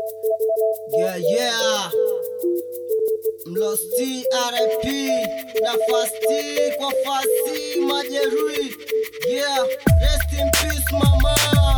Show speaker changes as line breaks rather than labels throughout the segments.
Yeah, yeah. Mlosti RIP nafasti kwa fasi majeruhi. Yeah, rest in peace mama.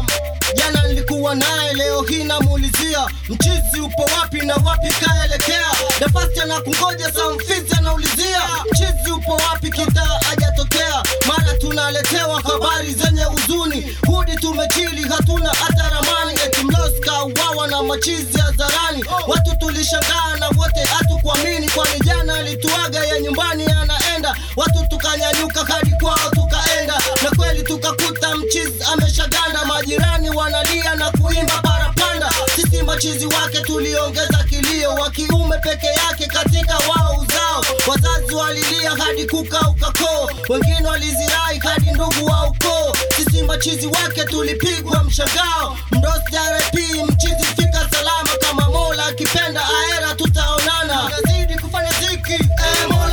Jana nilikuwa naye, leo hii namuulizia mchizi upo wapi na wapi kaelekea. Nafasti anakungoja, samfizi anaulizia mchizi upo wapi, kita hajatokea. Mara tunaletewa habari zenye huzuni, hudi tumechili, hatuna hata ramani. Eti Mlosi kauawa na machizi hadharani, watu tulishangaa na wote hatukuamini, kwani jana alituaga ya nyumbani anaenda. Watu tukanyanyuka hadi kwao tukaenda, na kweli tukakuta mchizi ameshaganda. Majirani wanalia na kuimba parapanda, sisi machizi wake tuliongeza kilio, wa kiume peke yake katika wao uzao. Wazazi walilia hadi kukauka koo, wengine walizirai hadi ndugu wa ukoo. Sisi machizi wake tulipigwa mshangao. Mdosi RIP mchizi fika salama, kama Mola akipenda aera tutaonana. Tunazidi kufanya ziki eh, Mola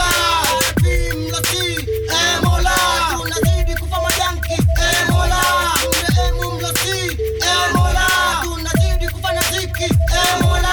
RIP mlosi eh, Mola tunazidi kufa majanki eh, Mola mrehemu mlosi eh, Mola tunazidi kufanya ziki eh, Mola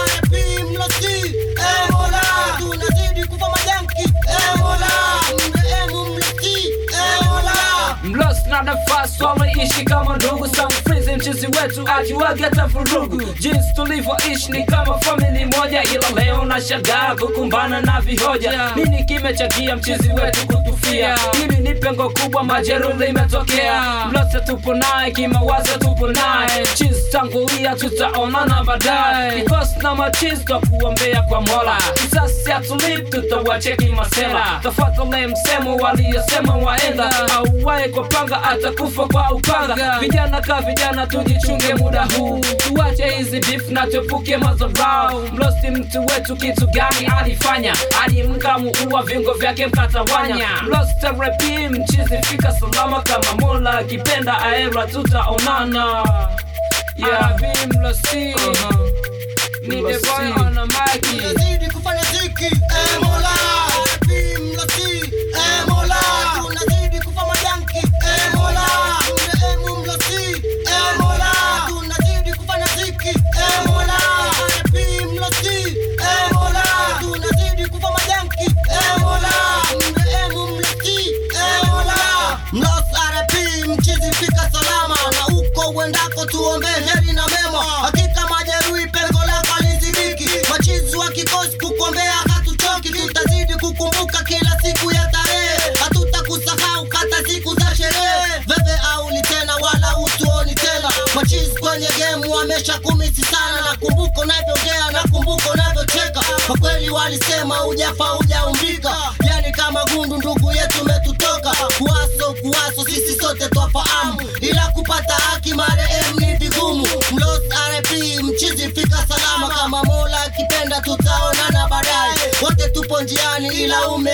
RIP mlosi eh, Mola tunazidi kufa majanki eh, Mola mrehemu mlosi eh, Mola
Mlos na nafasi wameishi kama ndugu Samfrizi mchizi wetu ajiwage hata vurugu Jinsi tulivyoishi ni kama famili moja Ila leo na shagaa kukumbana na vihoja Nini kimechangia mchizi wetu kutufia Hili ni pengo kubwa majeruhi limetokea Mlos tupo naye kimawazo tupo naye Chizi tangulia tutaonana baadaye Kikosi na machizi twakuombea kwa mola Kisasi hatulip tutawacheki masela Tafuatale msemo waliyosema waenda Auwae kwa panga atakufa kwa upanga Vijana ka vijana tujichunge muda huu Tuache hizi beef na tuepuke madharau Mlosti mtu wetu kitu gani alifanya Alimkamuua viungo vyake mkatawanya Mlosti repi mchizi fika salama kama mola akipenda aera tutaonana Yeah, vi mlosti Ni the boy on the mic
tunazidi kufanya ziki eh, Mola RIP mlosi eh, Mola tunazidi kufa majanki eh, Mola mrehemu mlosi eh, Mola tunazidi kufanya ziki eh, Mola RIP mlosi eh, Mola tunazidi kufa majanki eh, Mola mrehemu mlosi eh, Mola Mlos RIP mchizi fika salama na uko uendako tuombe heri na mema hakika majeruhi pengo lako alizibiki machizi wa kikosi kukombea hatuchoki tutazidi kukumbuka kila siku ya tarehe hatutakusahau hata siku za sherehe veve auli tena wala utuoni tena machizi kwenye gemu wamesha kumisi sana nakumbuka unavyoongea nakumbuka unavyocheka kwa kweli walisema ujafa hujaumbika yani kama gundu ndugu yetu umetutoka kuwaso kuwaso sisi sote twafahamu ila kupata haki marehemu ni vigumu mlos rp mchizi fika salama kama mola akipenda tutaonana baadaye wote tupo njiani ila ume